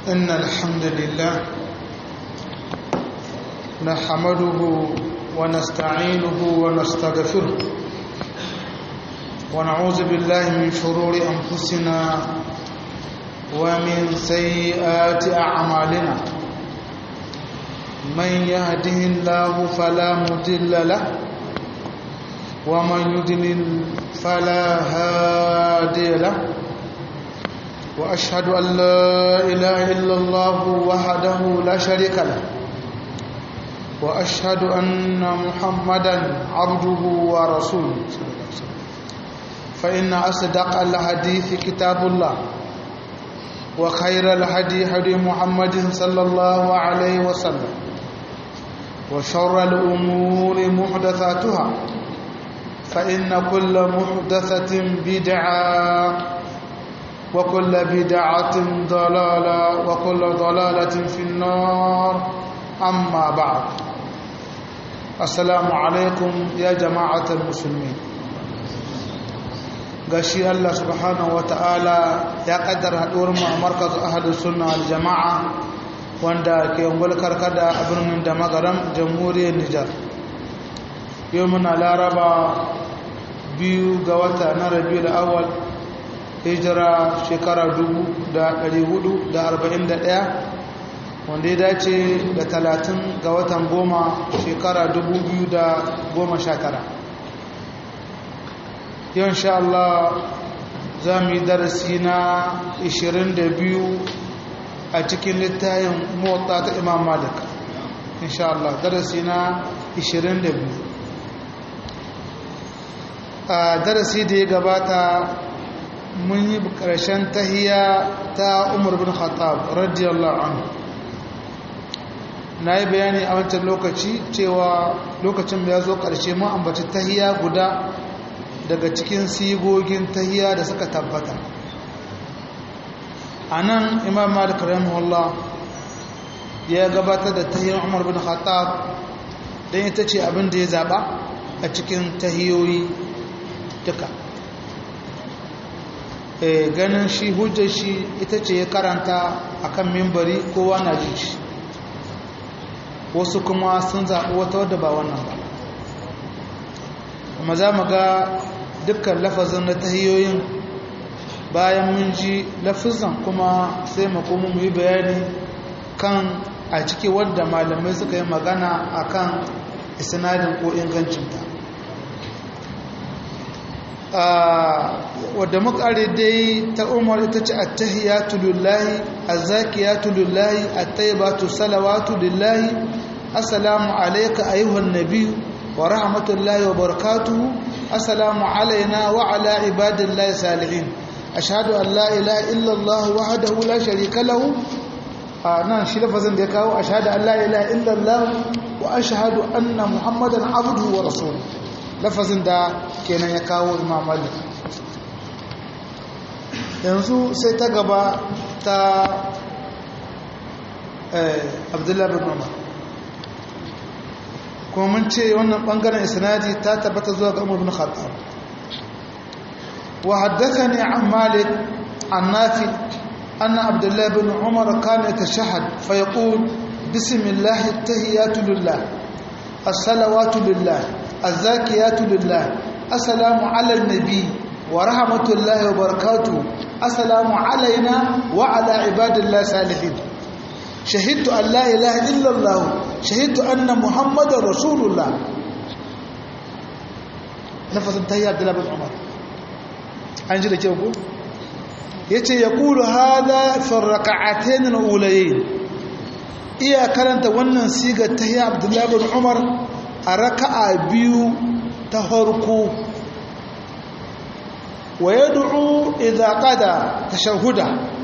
إن الحمد لله نحمده ونستعينه ونستغفره ونعوذ بالله من شرور أنفسنا ومن سيئات أعمالنا من يهده الله فلا مضل له ومن يضلل فلا هادي له وأشهد أن لا إله إلا الله وحده لا شريك له وأشهد أن محمدا عبده ورسوله فإن أصدق الحديث كتاب الله وخير الهدي هدي محمد صلى الله عليه وسلم وشر الأمور محدثاتها فإن كل محدثة بدعة وكل بدعة ضلالة وكل ضلالة في النار أما بعد السلام عليكم يا جماعة المسلمين gashi Allah subhanahu wa ta'ala ya kaddara haɗuwar mu a markaz ahadus sunna wal jama'a wanda ke ungul karkada a birnin da magaram jamhuriyar Nijar yau muna laraba biyu ga wata na rabiul awwal hijira shekara 441 wanda ya dace da 30 ga watan goma shekara 2019 yau insha Allah za mu yi darasi na 22 a cikin littayin motsa ta imam malik insha Allah darasi na 22 a darasi da ya gabata mun yi ƙarshen tahiya ta umar bin khattab radiyallahu anhu na yi bayani a wancan lokaci cewa lokacin da ya zo ƙarshe mun ambaci tahiya guda daga cikin sigogin tahiya da suka tabbata a nan imam malik rahimahullah ya gabatar da tahiyar umar bin khattab don ita ce abin da ya zaɓa a cikin tahiyoyi duka ganin shi hujjar shi ita ce ya karanta akan mimbari kowa na jin shi wasu kuma sun zaɓi wata wadda ba wannan ba amma za mu ga dukkan lafazin na tahiyoyin bayan mun ji lafazin kuma sai mu kuma mu yi bayani kan a ciki wadda malamai suka yi magana akan isnadin ko ingancinta wadda makare dai ta umar ita ce attahiyatu lillahi azzakiyatu lillahi attayyibatu salawatu lillahi assalamu alayka ayyuhan nabiy wa rahmatullahi wa barakatuhu assalamu alayna wa ala ibadillahi salihin ashhadu an la ilaha illa allah wahdahu la sharika lahu nan shi lafazin da ya kawo ashhadu an la ilaha illa allah wa ashhadu anna muhammadan abduhu wa rasuluhu lafazin da kenan ya kawo imam malik yanzu sai ta gaba ta abdullahi bin umar kuma mun ce wannan bangaren isnadi ta tabbata zuwa ga umar bin khattab wa haddathani an malik an nafi anna abdullahi bin umar kana yatashahhad fa yaqul bismillah at-tahiyatu lillah as-salawatu lillah الزاكيات لله السلام على النبي ورحمة الله وبركاته السلام علينا وعلى عباد الله الصالحين شهدت أن لا إله إلا الله شهدت أن محمد رسول الله نفس انتهي عبد الله بن عمر أنجل جوابه yace yaqulu hada fi rak'atayn al-ulayayn iya karanta wannan sigar tahiyya Abdullah bin Umar a raka'a biyu ta farko wa ya du'u idza qada tashahhuda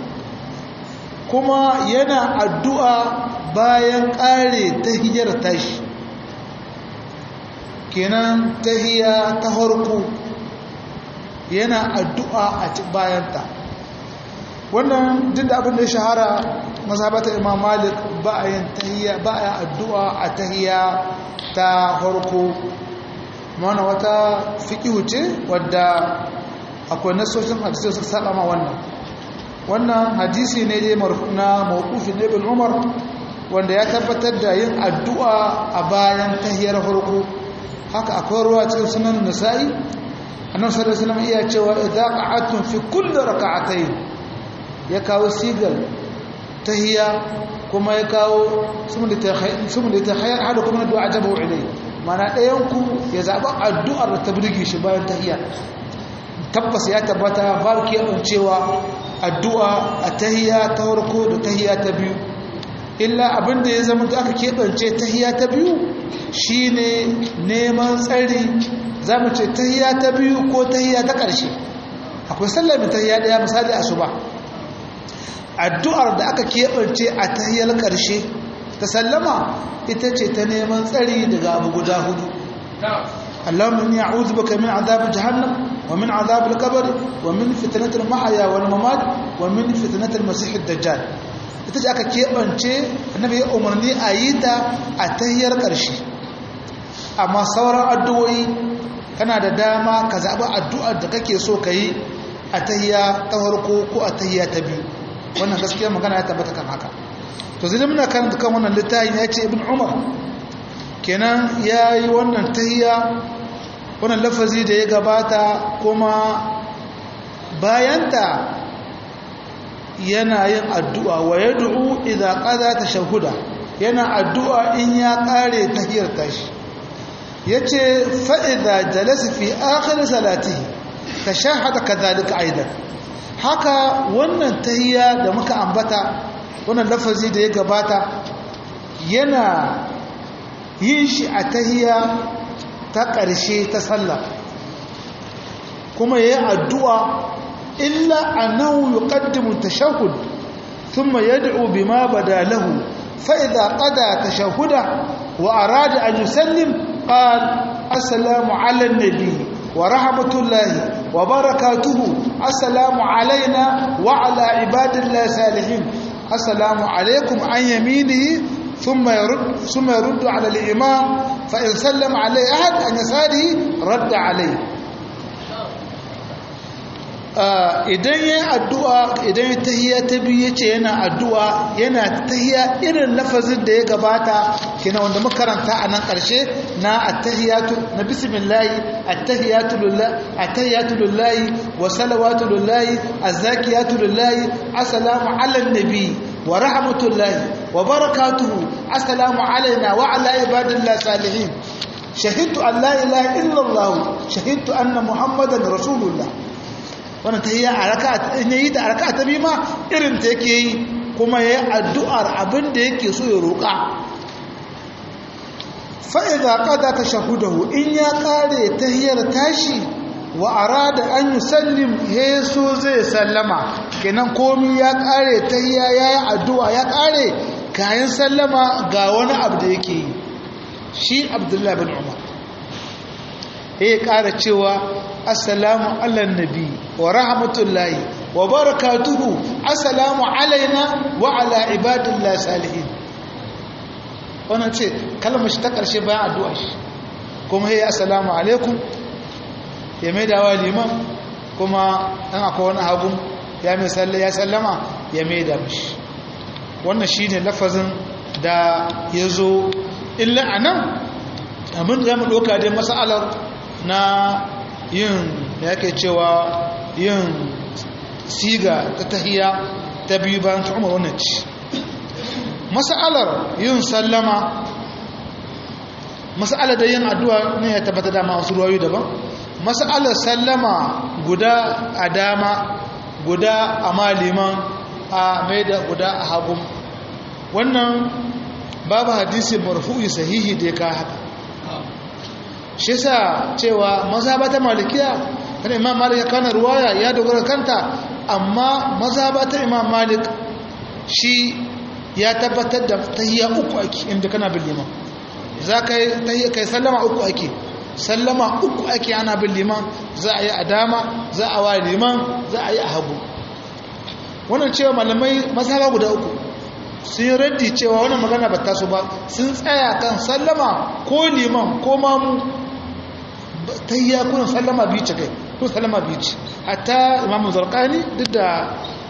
kuma yana addu'a bayan ƙare tahiyyar tashi kenan tahiyya ta farko yana addu'a a bayanta wannan duk da abin da ya shahara mazhabata imam malik ba a yin tahiyya ba a addu'a a tahiyya ta farko mana wata fiƙihu ce wadda akwai nasoshin hadisai suka saba ma wannan wannan hadisi ne dai na mawqufi na ibn umar wanda ya tabbatar da yin addu'a a bayan tahiyar farko haka akwai ruwa cikin sunan nasa'i annabi sallallahu alaihi wasallam iya cewa idza qa'atum fi kulli rak'atayn ya kawo sigal tahiya kuma ya kawo sumun da ta hayar hada kuma na du'a jabahu ilai mana ɗayanku ya zaɓa addu'ar da ta birge shi bayan tahiya tabbas ya tabbata babu keɓancewa addu'a a tahiya ta farko da tahiya ta biyu illa abinda ya zama da aka keɓance tahiya ta biyu shine neman tsari za mu ce tahiya ta biyu ko tahiya ta ƙarshe akwai sallamin tahiya ɗaya misali asuba addu'ar da aka keɓance a tahiyar ƙarshe ta sallama ita ce ta neman tsari daga abu guda hudu Allahumma inni a'udhu baka min adhab jahannam wa min adhab al-qabr wa min fitnati al-mahya wal mamat wa min fitnati al-masih ad-dajjal ita ce aka keɓance annabi ya umarni a yi ta a tahiyar ƙarshe amma sauran addu'o'i kana da dama ka zaɓi addu'ar da kake so ka yi a tahiya ta farko ko a tahiya ta biyu wannan gaskiyar magana ya tabbata kan haka to zai muna kan kan wannan littafin ya ce ibn umar kenan ya yi wannan tahiya wannan lafazi da ya gabata kuma bayanta yana yin addu'a wa ya du'u idan ƙaza ta shahuda yana addu'a in ya ƙare tahiyar tashi ya ce fa'iza jalasa fi akhir salatihi ta shahada ka zalika aidan haka wannan tahiyya da muka ambata wannan lafazi da ya gabata yana yin shi a tahiyya ta ƙarshe ta sallah kuma yayi addu'a illa annahu yuqaddimu tashahhud thumma yad'u bima bada lahu fa idha qada tashahhuda wa arada an yusallim qala assalamu ala an-nabi ورحمة الله وبركاته السلام علينا وعلى عباد الله الصالحين السلام عليكم عن يمينه ثم يرد ثم يرد على الإمام فإن سلم عليه أحد عن يساره رد عليه idan ya addu'a idan ya tahiya ta biyu yace yana addu'a yana tahiya irin lafazin da ya gabata kina wanda muka karanta a nan ƙarshe na attahiyatu na bismillah attahiyatu lillahi attahiyatu lillahi wa salawatu lillahi azzakiyatu lillahi assalamu ala nabi wa rahmatullahi wa barakatuhu assalamu alaina wa ala ibadillahi salihin shahidtu an la ilaha illallah shahidtu anna muhammadan rasulullah wannan tahiyya a raka'a in yayi ta a raka'a ta biyu ma irin ta yake yi kuma yayi addu'ar abin da yake so ya roƙa fa idza qada tashahudahu in ya kare tahiyyar tashi wa arada an yusallim yeso zai sallama kenan komai ya kare tahiyya yayi addu'a ya kare kayan sallama ga wani abu da yake yi shi abdullahi bin umar ya ƙara cewa assalamu ala nabi wa rahmatullahi wa barakatuhu assalamu alaina wa ala ibadillahi salihin wannan ce kalmar shi ta ƙarshe bayan addu'a shi kuma ya assalamu alaikum ya mai dawa liman kuma ɗan akwai wani hagun ya mai sallama ya sallama ya mai da mashi wannan shi ne lafazin da ya zo illa a nan abin da ya mu ɗauka dai matsalar na yin da yake cewa yin siga ta tahiya ta biyu bayan ta umar wannan ci matsalar yin sallama matsalar da yin addu'a ne ya tabbata dama wasu ruwayu daban matsalar sallama guda a dama guda a maliman a mai da guda a hagun wannan babu hadisi marfu'i sahihi da ya ka haka shi sa cewa mazhaba ta malikiya kada imam malik ya kana ruwaya ya dogara kanta amma mazhaba ta imam malik shi ya tabbatar da tahiyya uku ake inda kana bin liman za ka yi kai sallama uku ake sallama uku ake ana bin liman za a yi a dama za a wa liman za a yi a hagu wannan cewa malamai mazhaba guda uku sun yi raddi cewa wannan magana ba taso ba sun tsaya kan sallama ko liman ko mamu ta yi yakunan sallama biyu ce kai ko sallama biyu ce hatta imamu zarkani duk da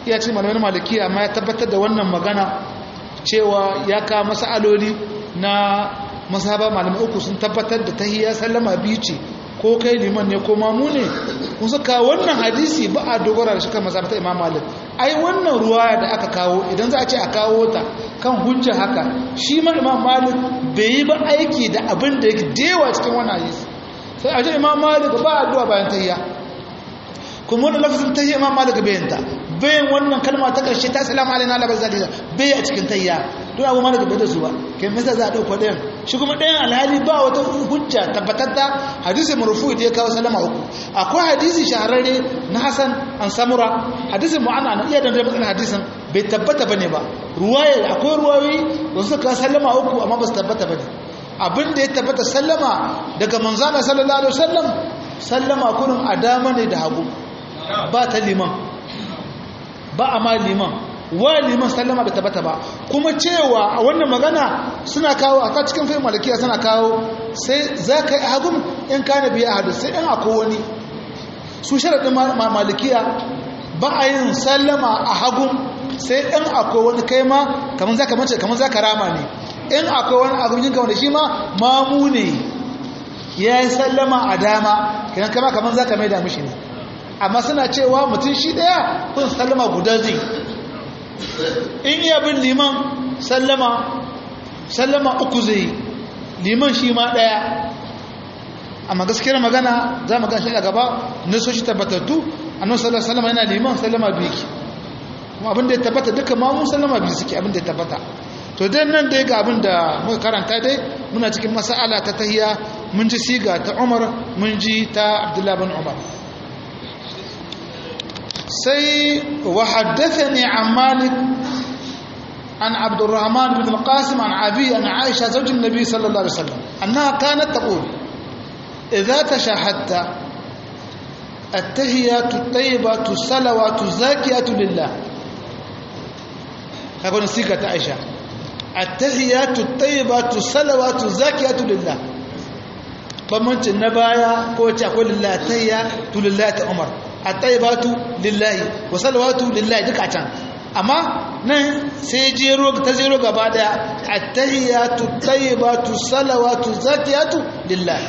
iya ce malamin maliki amma ya tabbatar da wannan magana cewa ya ka masaloli na masaba malamai uku sun tabbatar da tahiyya sallama biyu ce ko kai liman ne ko mamu ne kun saka wannan hadisi ba a dogara da shi kan masaba ta imam malik ai wannan ruwaya da aka kawo idan za a ce a kawo ta kan hujja haka shi ma imam malik bai yi ba aiki da abin da yake dewa cikin wannan hadisi sai a ce imam malik ba addu'a bayan tahiyya kuma wannan lafazin tahiyya imam malik bayan ta bayan wannan kalma ta karshe ta salamu alaina la bazalisa bai a cikin tahiyya don abu malik bai da su ba kai me za a dauko ɗayan shi kuma ɗayan alhali ba wata hujja tabbatar da hadisi marfu da ya kawo salama uku akwai hadisi shahararre na hasan an samura hadisin mu'ana na iya dandare matsalar hadisin bai tabbata bane ba ruwaya akwai ruwayoyi da suka kawo sallama uku amma ba su tabbata bane abin da ya tabbata sallama daga manzana sallallahu alaihi wasallam sallama kurin adama ne da hagu ba ta liman ba a ma liman wa liman sallama bai tabbata ba kuma cewa a wannan magana suna kawo a cikin fahim malakiya suna kawo sai za ka yi hagun in ka na biya hadu sai in akwai wani su sharaɗin malikiya ba a yin sallama a hagun sai in akwai wani kai ma kamar za ka mace kamar za ka rama ne in akwai wani abin yinka wanda shi ma mamu ne ya yi sallama a dama kiran kama kamar za ka mai da mishi ne amma suna cewa mutum shi ɗaya kun sallama guda zai in iya bin liman sallama sallama uku zai liman shi ma ɗaya amma gaskiyar magana za mu gashi a gaba nasoshi tabbatattu annan sallar sallama yana liman sallama biyu ki kuma abinda ya tabbata duka ma mun sallama biyu suke abinda ya tabbata to dan nan dai ga abinda muka karanta dai muna cikin mas'ala ta tahiya mun ji siga ta Umar mun ji ta Abdullah bin Umar sai wa haddathani an Malik an Abdurrahman bin Al-Qasim an Abi an Aisha zawjin Nabi sallallahu alaihi wasallam annaha kanat taqul idza tashahhadta التهيات الطيبات الصلوات الزاكيات لله هذا سيكة عائشة التهيات الطيبات الصلوات الزاكيات لله فمنت النبايا كوتا أقول لله التهيا لله عمر الطيبات لله وصلوات لله دك عشان أما nan sai jero ta jero gaba daya attahiyatu tayyibatu salawatu zakiyatu lillahi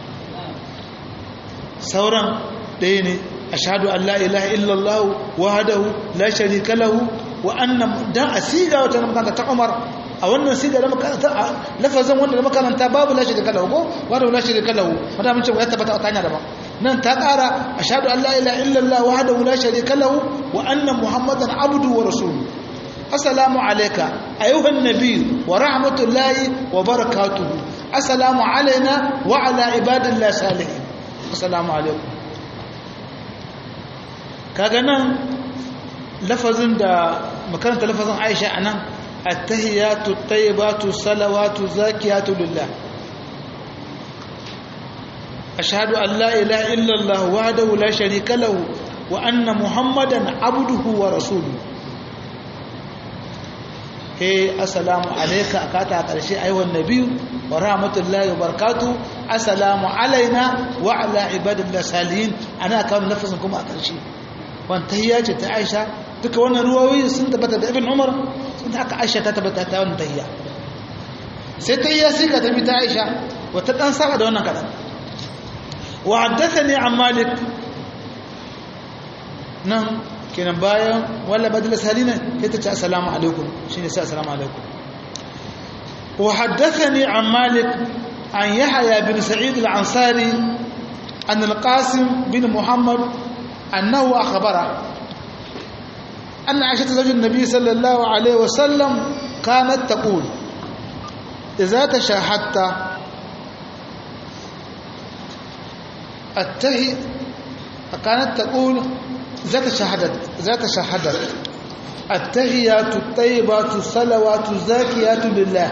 sauran ɗaya ne ashhadu an la ilaha illallah wahdahu la sharika lahu wa anna dan asiga wata makaranta ta Umar a wannan siga da makaranta lafazin wanda da makaranta babu la sharika lahu ko wahdahu la sharika lahu wanda mun ce ya tabbata a tanya daban nan ta ƙara ashhadu an la ilaha illallah wahdahu la sharika lahu wa anna muhammadan abdu wa rasuluhu assalamu alayka ayyuhan nabiy wa rahmatullahi wa barakatuhu assalamu alaina wa ala ibadillahi salihin assalamu alaikum kaga nan lafazin da makaranta lafazin Aisha anan at-tahiyatu at-tayyibatu salawatu zakiyatu lillah ashhadu an la ilaha illa Allah wahdahu la sharika lahu wa anna muhammadan abduhu wa rasuluhu he assalamu alayka akata karshe ayyuhan nabiyyu wa rahmatullahi wa barakatuh assalamu alaina wa ala ibadillahi salihin ana kawo lafazin kuma a karshe wantahiyya ce ta aisha duka wannan ruwayoyi sun tabbata da ibn umar sun haka aisha ta tabbata ta wannan tahiyya sai tahiyya sai ka tabi ta aisha wata dan saba da wannan kadan wa haddathani an malik nan kenan bayan walla badal salina sai ta ce assalamu alaikum shine sai assalamu alaikum wa haddathani an malik an yahya bin sa'id al-ansari an al-qasim bin muhammad أنه أخبره أن عائشة زوج النبي صلى الله عليه وسلم كانت تقول إذا تشاهدت التهي كانت تقول إذا تشاهدت إذا تشاهدت التهيات الطيبات الصلوات الزاكيات لله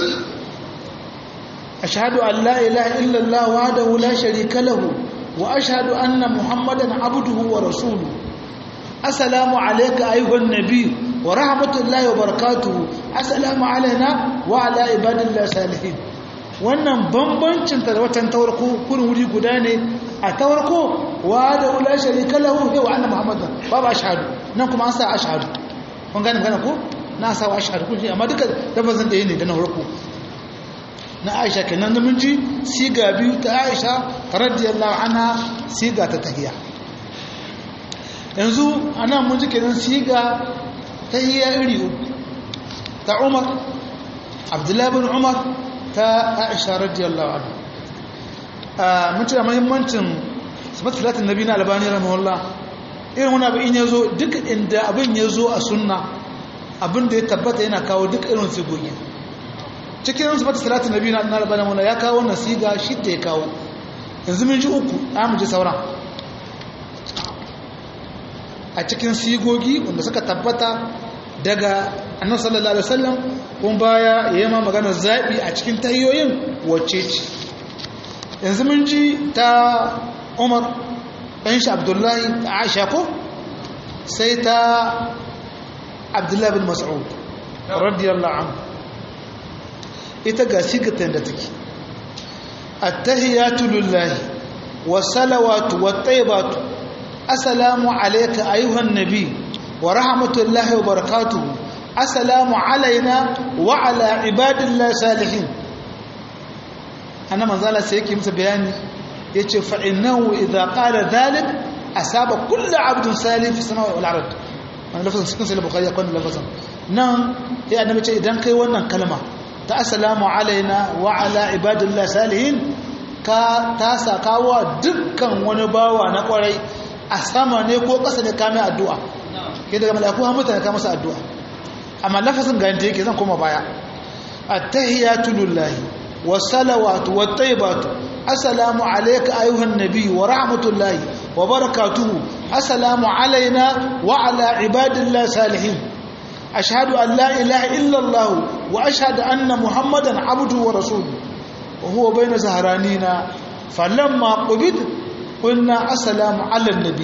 أشهد أن لا إله إلا الله وحده لا شريك له وأشهد أن محمدا عبده ورسوله السلام عليك أيها النبي ورحمة الله وبركاته السلام علينا وعلى عباد الله الصالحين wannan bambancin ta da watan tawarko kurin wuri guda ne a tawarko wa da la sharika lahu wa anna muhammadan babu ashhadu nan kuma an sa ashhadu kun gane magana ko na sa wa ashhadu kun amma duka lafazin da ne da na farko na Aisha kenan mun ji siga biyu ta Aisha radiyallahu anha siga ta tahiyya yanzu anan mun ji kenan siga tahiyya iri uku ta Umar Abdullah bin Umar ta Aisha radiyallahu anha mun ci da muhimmancin sabatu salatin nabi na albani rahimahullah irin wani abu in yazo duk inda abin yazo a sunna abin da ya tabbata yana kawo duk irin sigogi cikin sabatu salatin nabi na albani rahimahullah ya kawo wannan siga shi da ya kawo yanzu mun ji uku a mu ji sauran a cikin sigogi wanda suka tabbata daga annabi sallallahu alaihi wasallam kun baya yayin maganar zabi a cikin tahiyoyin wacce ce yanzu mun ji ta umar ɗan shi abdullahi ta aisha ko sai ta abdullahi bin mas'ud radiyallahu anhu ita ga sigatan da take attahiyatu lillahi wassalawatu wattayyibatu assalamu alayka ayyuhan nabi wa rahmatullahi wa barakatuhu assalamu alaina wa ala ibadillahi salihin annan manzala sai yake musu bayani ya ce fa'inahu idan ƙara zalik a saba kulla abdun salif sama wa al'arad wani lafazin cikin sai bukari ya kwanan lafazin nan ya annabi ce idan kai wannan kalma ta asalamu alaina wa ala ibadullah salihin ka ta sakawa dukkan wani bawa na kwarai a sama ne ko ƙasa ne kame addu'a ke daga malaku ha mutane ka masa addu'a amma lafazin ga yadda yake zan koma baya attahiyatu lillahi والصلوات والطيبات السلام عليك أيها النبي ورحمة الله وبركاته السلام علينا وعلى عباد الله صالحين أشهد أن لا إله إلا الله وأشهد أن محمدا عبده ورسوله وهو بين زهرانينا فلما قبض قلنا السلام على النبي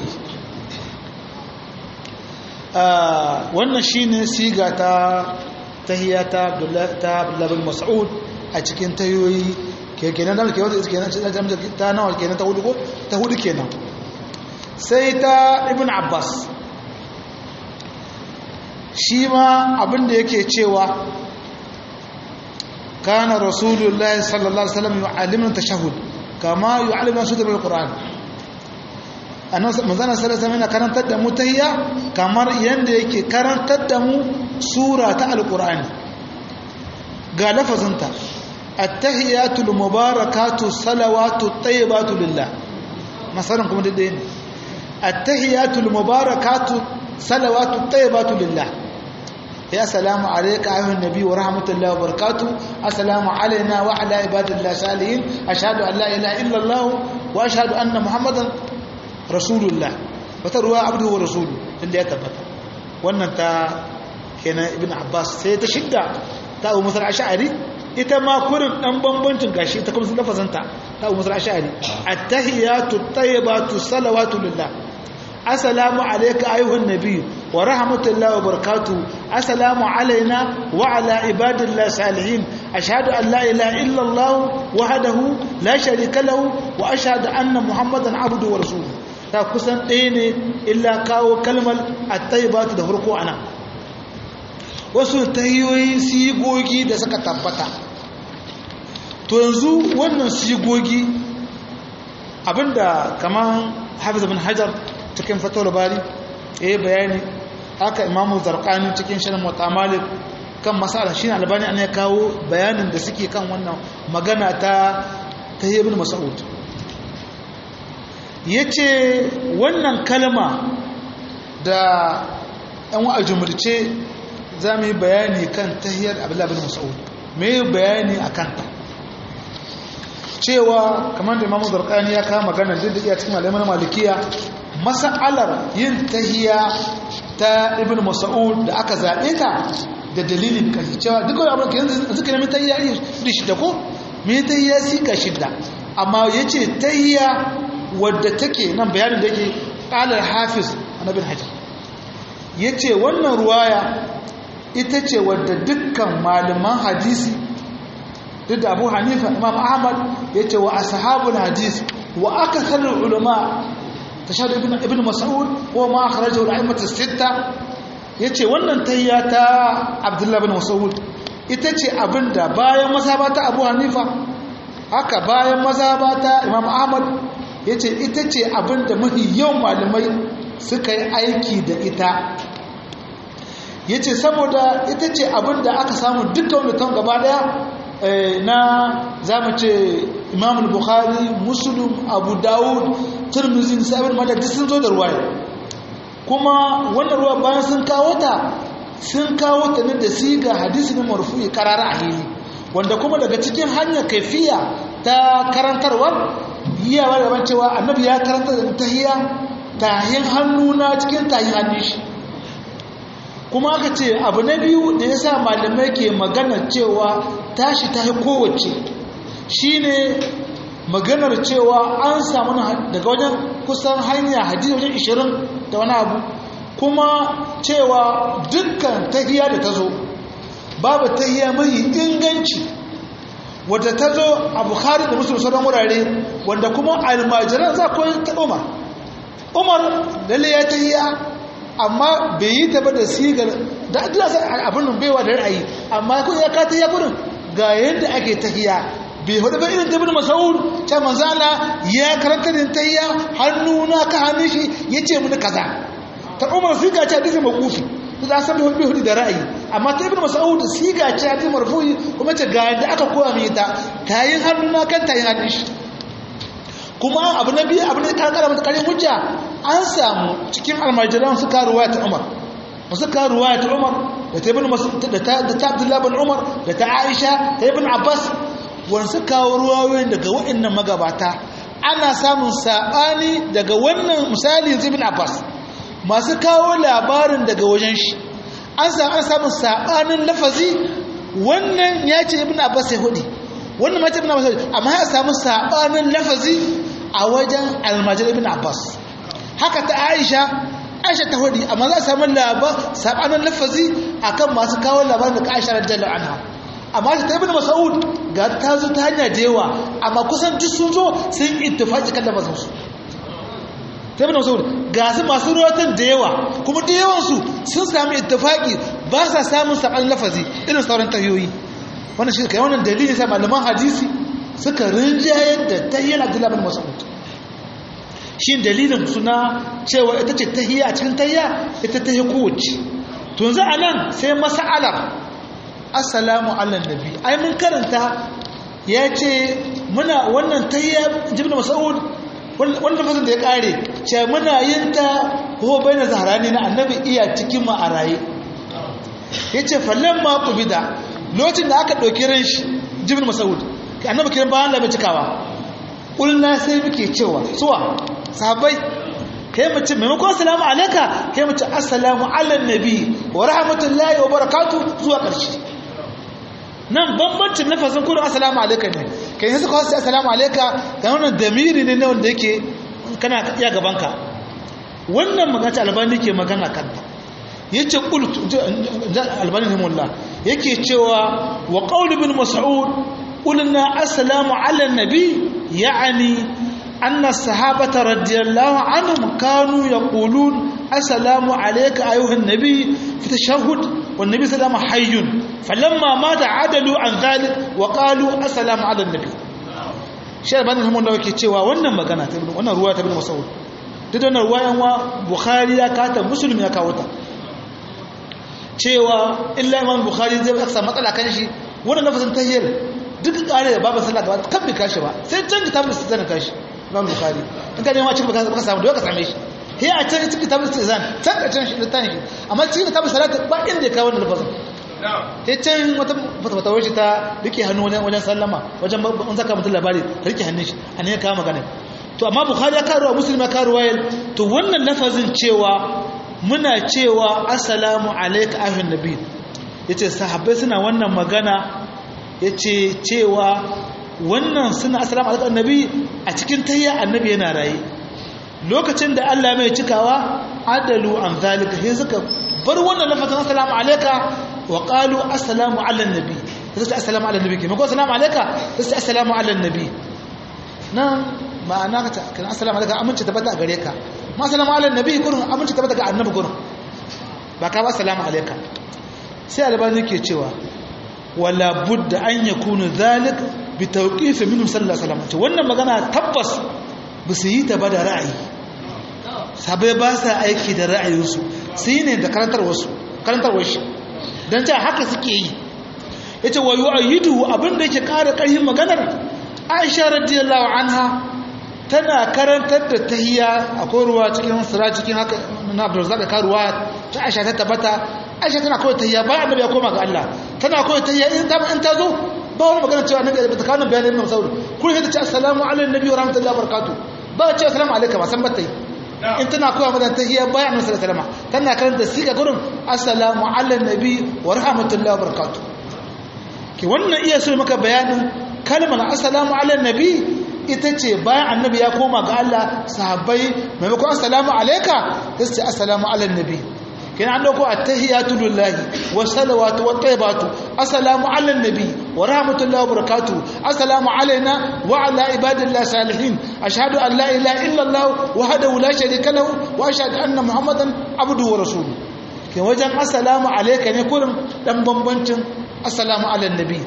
آه wannan shine siga ta tahiyata Abdullah bin Mas'ud a cikin tayoyi kenan da ke wata kenan ta nawa kenan ta hudu ko ta hudu kenan sai ta ibn abbas shi ma abinda yake cewa kana rasulullahi sallallahu alaihi wasallam yu'allimuna tashahhud kama yu'allimuna sura al-qur'an annabi manzana sallallahu alaihi wasallam karantar da mu tahiyya kamar yanda yake karantar da mu sura ta al-qur'ani ga lafazinta التحيات المباركات الصلوات الطيبات لله مثلا كما دين التحيات المباركات صلوات الطيبات لله يا سلام عليك ايها النبي ورحمه الله وبركاته السلام علينا وعلى عباد الله الصالحين اشهد ان لا اله الا الله واشهد ان محمدا رسول الله وتروى عبده ورسوله اللي يتبت wannan ta kenan ibn abbas sai ta shidda ta abu musar ash'ari ita ma kurin dan bambancin gashi ta kuma lafazanta ta abu musar ash'ari at-tahiyatu at-tayyibatu salawatu lillah assalamu alayka ayyuhan nabiy wa rahmatullahi wa barakatuh assalamu alayna wa ala ibadillahi salihin ashhadu an la ilaha illa allah wahdahu la sharika lahu wa ashhadu anna muhammadan abduhu wa rasuluhu ta kusan ɗaya ne illa kawo kalmar at-tayyibatu da farko anan wasu tahiyoyi sigogi da suka tabbata to yanzu wannan sigogi abinda kamar hafiz bin hajar cikin fatawar bari ya yi bayani haka imamu zarkani cikin shirin mutamalik kan masala shi albani an ya kawo bayanin da suke kan wannan magana ta tahiyar bin masa'ud ya ce wannan kalma da yan wa'ajumurce za mu yi bayani kan tahiyar abdullahi bin mas'ud me bayani a kanta cewa kamar da imamu zarkani ya kama magana duk da iya cikin malaman malikiya mas'alar yin tahiya ta ibn mas'ud da aka zaɓe ta da dalilin kan cewa duk wani abin yanzu suka nemi tahiya iri shida ko me tahiya sika shida amma ya ce tahiya wadda take nan bayanin da yake ƙalar hafiz annabin hajjar ya ce wannan ruwaya ita ce wadda dukkan malaman hadisi duk da abu hanifa imam ahmad ya ce wa ashabul hadis wa aka sanar ulama tashahhud ibn ibn mas'ud wa ma akhrajahu al-a'immat as-sitta yace wannan tahiyya ta abdullah ibn mas'ud ita ce abinda bayan mazhaba ta abu hanifa haka bayan mazhaba ta imam ahmad yace ita ce abinda mafi yawan malamai suka yi aiki da ita ya ce saboda ita ce abinda aka samu dukkan mutum gaba daya na zamu ce imam bukhari muslim abu dawud turmizi sabir madad sun zo da ruwaya kuma wannan ruwa bayan sun kawo ta sun kawo ta ne da siga hadisi na marfu'i karara a hili wanda kuma daga cikin hanyar kaifiya ta karantarwar yiyawa da cewa annabi ya karanta da tahiyya tahin hannu na cikin tahin hannun shi kuma aka ce abu na biyu da ya sa malamai ke magana cewa tashi ta kowace shi ne maganar cewa an samu daga wajen kusan hanya hadisi wajen ishirin da wani abu kuma cewa dukkan tahiya da ta zo babu tahiya mai inganci wadda ta zo a bukhari da musulun sauran wurare wanda kuma almajiran za ku ta umar umar lalle ya tahiya amma bai yi ta ba da sigar da adila sai abin baiwa da ra'ayi amma kun ya ka tahiya gurin ga yadda ake tahiya bai hudu ba irin tabin masaud ta manzala ya karanta da tahiya hannu na ka hannun shi ya ce mini kaza ta umar siga ce hadisi makufi ta san bai hudu da ra'ayi amma ta ibn masaud siga ce hadisi marfu'i kuma ta ga yadda aka koya mai ta tayin hannu na kan tayin hannun shi kuma abu na biyu abu ne ta kara mata karin hujja an samu cikin almajiran su ka ruwaya ta umar su ka ruwaya ta umar da ta ibn da ta da ta abdullahi bin umar da ta aisha ta ibn abbas wani su kawo ruwayoyin daga waɗannan magabata ana samun saɓani daga wannan misali ibn abbas masu kawo labarin daga wajen shi an samu an samun saɓanin lafazi wannan ya ce ibn abbas ya hudu wannan ma ce ibn abbas ya hudu amma ya samu saɓanin lafazi a wajen almajir ibn abbas haka ta aisha aisha ta hudu amma za a samu saɓanin lafazi akan masu kawo labarin daga aisha radiyallahu anha amma ta ibn mas'ud ga ta zo ta hanya da yawa amma kusan duk sun zo sun ittifaqi kan lafazin su ta ibn mas'ud ga su masu ruwatan da yawa kuma da yawan su sun samu ittifaqi ba sa samun saban lafazi irin sauran tahiyoyi wannan shi kai wannan dalili sai malaman hadisi suka rinjayar da tahiyyar Abdullah bin Mas'ud shi dalilin suna cewa ita ce tahiyya a cikin tahiyya ita tahiyya kowace to yanzu anan sai mas'alar assalamu ala nabi ai mun karanta ya ce muna wannan tayya jibna mas'ud wannan fasin da ya kare ce muna yin ta ko bayan zaharani na annabi iya cikin mu a raye yace fallan ma qubida lokacin da aka dauki ran shi jibna mas'ud annabi kiran bayan da cikawa kulna sai muke cewa suwa sahabbai kai mace maimakon assalamu alaika kai mace assalamu ala nabi wa rahmatullahi wa barakatuh zuwa ƙarshe nan bambancin nafasin kudin assalamu alaika ne kai yanzu kawai sai assalamu alaika ga wannan damiri ne na wanda yake kana iya gabanka wannan magana albani ke magana kanta yace qult albani rahimullah yake cewa wa qaul ibn mas'ud qulna assalamu ala nabi ya'ni anna sahabata radiyallahu anhum kanu yaqulun assalamu alayka ayuha an-nabi fi tashahhud wan nabi sallallahu hayyun falamma mata adalu an dhalik wa qalu assalamu ala an-nabi shi ban mun da yake cewa wannan magana ta wannan ruwa ta ibn mas'ud duk wannan ruwayan wa bukhari ya kata muslim ya kawo ta cewa illa imam bukhari zai aka samu matsala kan shi wannan lafazin tahiyyar duk kare da babu sallah gaba kan bi kashi ba sai can kitabul istizan kashi imam bukhari in ka nema cikin baka samu da ka same shi he a can cikin kitabul istizan can ka can shi da tani shi amma cikin kitabul salat ba inda ya kawo wannan lafazin he can wata fata wata ta rike hannu wajen wajen sallama wajen in zaka mutum labari ta rike hannun shi a ne ya kawo magana to amma bukhari ya karuwa muslim ya karuwa to wannan lafazin cewa muna cewa assalamu alaika ahlun nabi yace sahabbai suna wannan magana yace cewa wannan suna assalamu alaika annabi a cikin tayya annabi yana raye lokacin da Allah mai cikawa adalu an zalika sai suka bar wannan lafazin assalamu alaika wa qalu assalamu ala nabi sai assalamu ala nabi kuma ko assalamu alaika sai assalamu ala nabi nan ma'ana ka ce assalamu alaikum amince tabbata a gare ka ma assalamu ala nabi gurin amince tabbata ga annabi gurin ba ka ba assalamu alaikum sai albani ke cewa wala budda an yakunu zalik bi tawqif minhu sallallahu alaihi wasallam wannan magana tabbas ba su yi ta ba da ra'ayi sabai ba sa aiki da ra'ayinsu su yi ne da karantarwarsu karantarwar shi don ta haka suke yi ya ce wayo a yi duhu abinda yake ƙara ƙarfin maganar aisha radiyallahu anha tana karantar da tahiya a ruwa cikin sura cikin haka na abdulrazak ka ruwa ta aisha ta tabbata aisha tana kawai tahiya bayan annabi ya koma ga Allah tana kawai tahiya in ta in ta zo ba wani magana cewa annabi ta kawo bayanin Imam Sauri kun yi ta ce assalamu alaikum nabi wa rahmatullahi wa barakatuh ba ce assalamu alaikum ba san ba tai in tana koya mata tahiyya bayan annabi sallallahu alaihi wasallam tana karanta siga gurin assalamu ala nabi wa rahmatullahi wa barakatuh ki wannan iya so maka bayanin kalmar assalamu ala nabi ita ce bayan annabi ya koma ga Allah sahabbai maimakon assalamu alayka sai ce assalamu ala nabi kina an dauko attahiyatu lillahi wa salawatu wa tayyibatu assalamu ala nabi wa rahmatullahi wa barakatuh assalamu alaina wa ala ibadillahi salihin ashhadu an la ilaha illa allah wahdahu la sharika lahu wa ashhadu anna muhammadan abduhu wa rasuluhu ke wajen assalamu alayka ne kurin dan bambancin assalamu ala nabi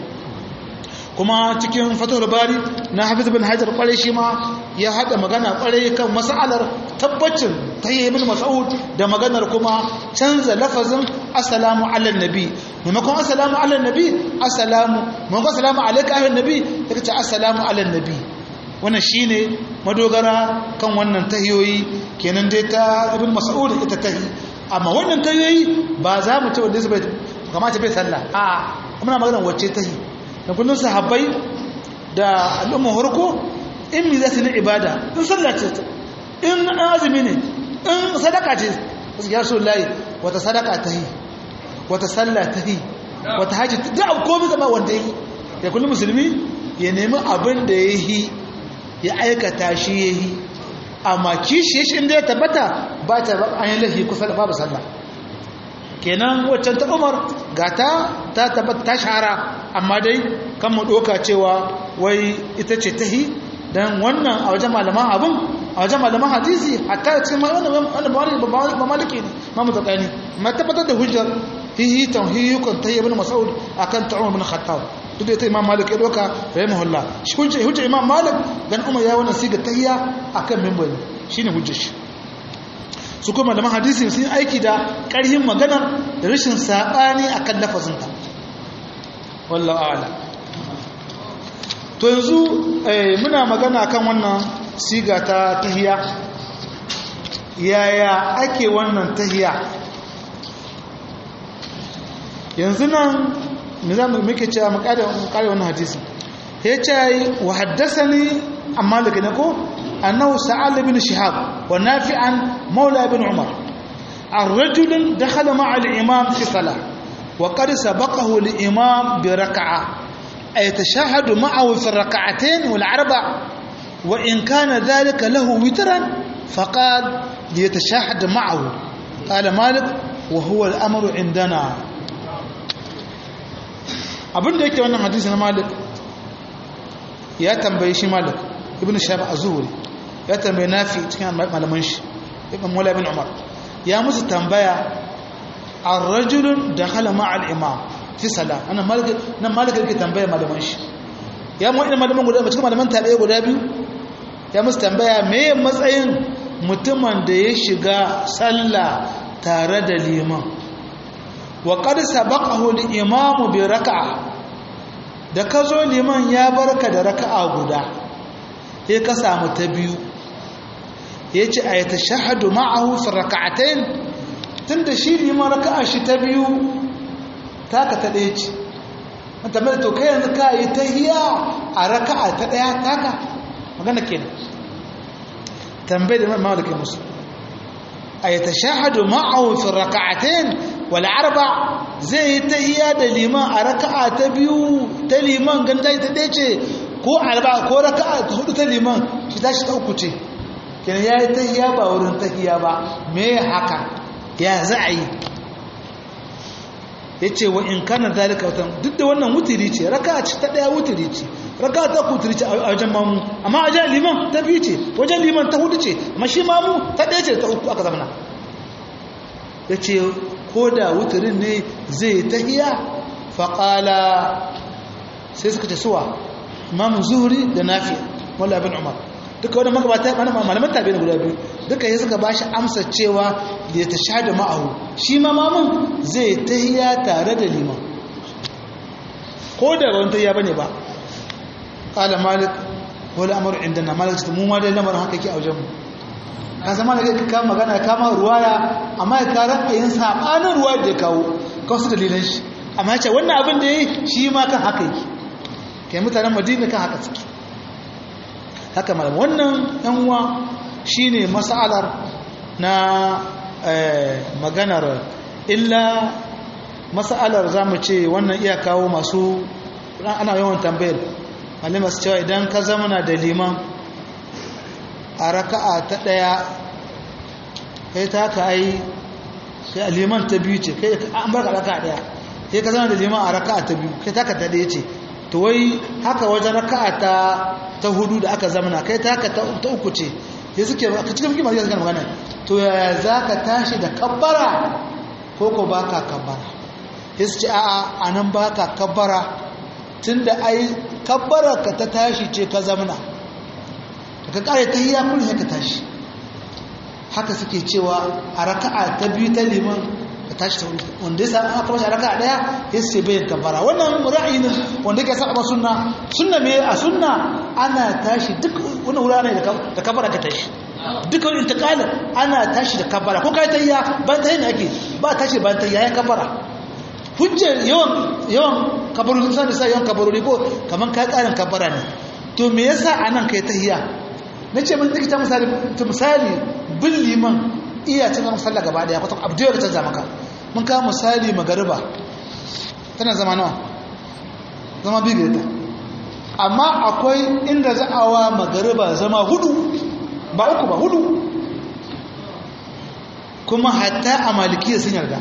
kuma cikin fatul bari na hafiz bin hajar kwarai shi ma ya hada magana kwarai kan mas'alar tabbacin tayyib ibn mas'ud da maganar kuma canza lafazin assalamu ala nabi maimakon assalamu ala nabi assalamu maimakon assalamu alayka ayyuhan nabi yake ce assalamu ala nabi wannan shine madogara kan wannan tahiyoyi kenan dai ta ibn mas'ud ita tahi amma wannan tahiyoyi ba za mu ce wanda zai kamata bai sallah a muna maganar wacce tahi da kullum sahabbai da al'umma harko in mi za su na ibada in sallah ce in azumi ne in sadaka ce su ya so layi wata sadaka ta yi wata sallah ta yi wata hajji duk abu komi zama wanda yi da kullum musulmi ya nemi abin da ya yi ya aikata shi ya yi amma kishi shi inda ya tabbata ba ta an yi lahi kusa da babu sallah kenan waccan ta umar gata ta tabbata ta shahara amma dai kan mu doka cewa wai ita ce tahi dan wannan a wajen malaman abun a wajen malaman hadisi hatta cikin wannan wannan ba maliki ne ma mu tsakani ma tabbatar da hujjar hihi tauhiyukan tayyib ibn mas'ud akan ta'um ibn khattab duk da ita imam malik ya doka rahimahullah shi hujja hujja imam malik dan umar ya wannan siga tahiyya akan minbari shine hujjar shi su kuma da hadisi sun aiki da ƙarhin magana da rashin saɓani a kan lafazinta wallah ala to yanzu muna magana kan wannan siga ta tahiya yaya ake wannan tahiya yanzu nan me za mu muke cewa mu kare wannan hadisi ya ce wa haddasa ni amma daga ne ko أنه سأل بن شهاب ونافعا مولى بن عمر عن رجل دخل مع الإمام في صلاة وقد سبقه الإمام بركعة أي تشاهد معه في الركعتين والأربع وإن كان ذلك له وترا فقال ليتشاهد معه قال مالك وهو الأمر عندنا abin da yake wannan hadisi na malik ya tambaye shi malik ibn shahab az-zuhri ya tambaye nafi cikin malaman shi ibn mula bin umar ya musu tambaya ar-rajulun dakhala ma'a al-imam fi salat ana malik nan malik yake tambaya malaman shi ya mu ina malaman guda cikin malaman tabi'i guda biyu ya musu tambaya me matsayin mutumin da ya shiga sallah tare da liman wa qad sabaqahu al-imam bi rak'a da kazo liman ya barka da raka'a guda sai ka samu ta biyu ya ce a yi ta shahadu ma'ahu fi raka'atain tun da shi liman raka'a shi ta biyu taka ta ɗaya ce mata mai to kai yanzu ka yi ta hiya a raka'a ta ɗaya taka magana ke tambayi da mai mawalikin musu a yi ta shahadu ma'ahu fi raka'atain wal arba zai yi ta hiya da liman a raka'a ta biyu ta liman ganta ta ɗaya ce ko alba ko raka'a ta hudu ta liman shi tashi ta uku ce kenan yayi tahiyya ba wurin tahiyya ba me haka ya za a yi yace wa in kana zalika watan duk da wannan wutiri ce raka'a ce ta daya wutiri ce raka ta kuturi ce a wajen mamu amma a wajen liman ta biyu ce wajen liman ta hudu ce amma shi mamu ta ɗaya ce ta uku aka zamana ya ce ko da wuturin ne zai tahiya faƙala sai suka ce suwa imamu zuhuri da nafi wala abin umar duka wani magabata mana malaman tabi na guda biyu duka ya suka bashi amsa cewa da ta sha da ma'ahu shi ma mamun zai tahiya tare da liman ko da wani tahiya bane ba qala malik wala amru indana malik ta mu ma dai lamarin haka yake a wajen mu ka zama da ka kama magana ya kama ruwaya amma ya kara ayin sabanin ruwa da ya kawo kawo su dalilan shi amma ya ce wannan abin da ya yi shi ma kan haka yake kai mutanen madina kan haka suke haka malam wannan yanwa shine mas'alar na maganar illa mas'alar zamu ce wannan iya kawo masu ana yawan tambayar malama su cewa idan ka zama na da liman a raka'a ta daya kai ta ka ai sai liman ta biyu ce kai an barka raka'a daya kai ka zama da liman a raka'a ta biyu kai ta ka ta daya ce to wai haka wajen raka'a ta ta hudu da aka zamana kai ta haka ta uku ce sai suke ka cikin kima zai magana to yaya za ka tashi da kabbara ko ko ba ka kabbara sai su ce a'a a nan ba ka kabbara tun da ai kabbara ka ta tashi ce ka zamana da ka kare ta hiya kun ka tashi haka suke cewa a raka'a ta biyu ta liman ka tashi ta wuri wanda ya samu aka bashi a raka'a daya ya ce bayan kabbara wannan ra'ayi ne wanda yake saba sunna sunna me a sunna ana tashi duk wani wurare da kabbara ka tashi duk wani intiqal ana tashi da kabbara ko kai tayya ban tayi ne ake ba tashi ban tayya ya kabbara hujjar yawan yawan kabarori sun da sai yawan kabarori ko kaman kai karin kabbara ne to me yasa anan kai tayya nace mun dikita misali to misali bin liman iya cin sallah gaba daya kwata abu da canza maka mun kawo misali magariba tana zama nawa zama biyu ta amma akwai inda za a wa magariba zama hudu ba uku ba hudu kuma hatta a malikiya sun yarda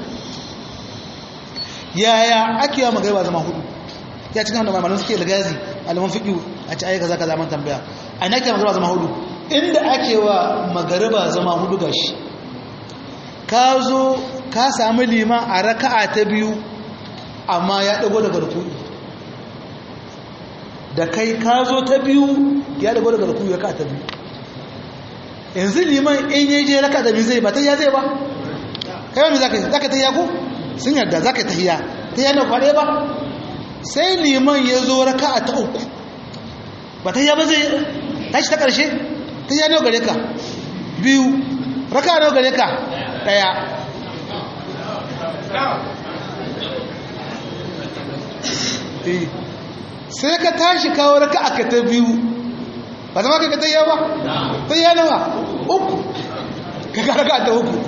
yaya ake wa magariba zama hudu ya cikin wanda mamalin suke lagazi alamun fiƙi a ci ayyuka za ka zaman tambaya a ina ake magariba zama hudu inda ake wa magariba zama hudu gashi ka zo ka sami liman a raka'a ta biyu amma ya dago daga rukuni da kai ka zo ta biyu ya dago daga rukuni raka'a ta biyu yanzu liman in yi je raka'a ta biyu zai ba ta ya zai ba kai wani zaka zaka ta yaku sun yarda zaka ta hiya ta yana kware ba sai liman ya zo raka'a ta uku ba ta ya ba zai tashi ta karshe ta ya nawa gare ka biyu raka'a nawa gare ka daya sai ka tashi kawo raka aka ta biyu ba zama ka tayya ba tayya nawa uku ka ka raka ta uku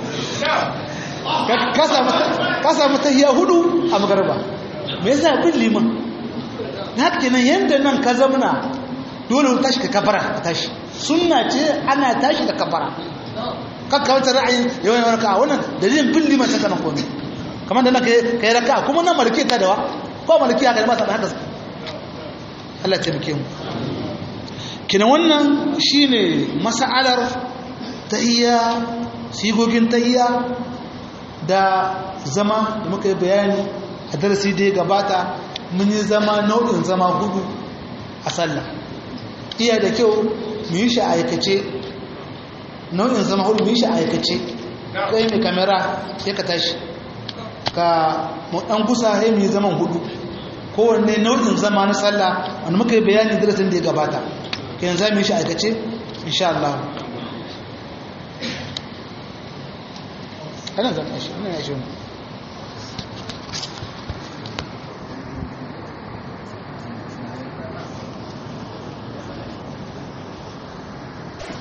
ka samu tayya hudu a magarba me yasa bin liman na haka kenan yadda nan ka zamana dole tashi ka kafara ka tashi sunna ce ana tashi da kafara kakka wata ra'ayin yawan yawan raka'a wannan dalilin bin liman ta kanan komai kamar da na kai raka'a kuma nan malike ta dawa ko malike haka ma ta da haka Allah ya taimake mu kina wannan shine mas'alar tahiyya sigogin tahiyya da zama da muka yi bayani a darasi da ya gabata mun yi zama nau'in zama hudu a sallah iya da kyau mu yi shi a aikace nau'in zama hudu yi shi a aikace kai mai kamera sai ka tashi ka dan gusa sai mai zaman hudu kowanne nau'in zama na sallah wanda muka yi bayani darasin da ya gabata kayan za mu yi shi a aikace insha Allah ana zama shi ana yashi wani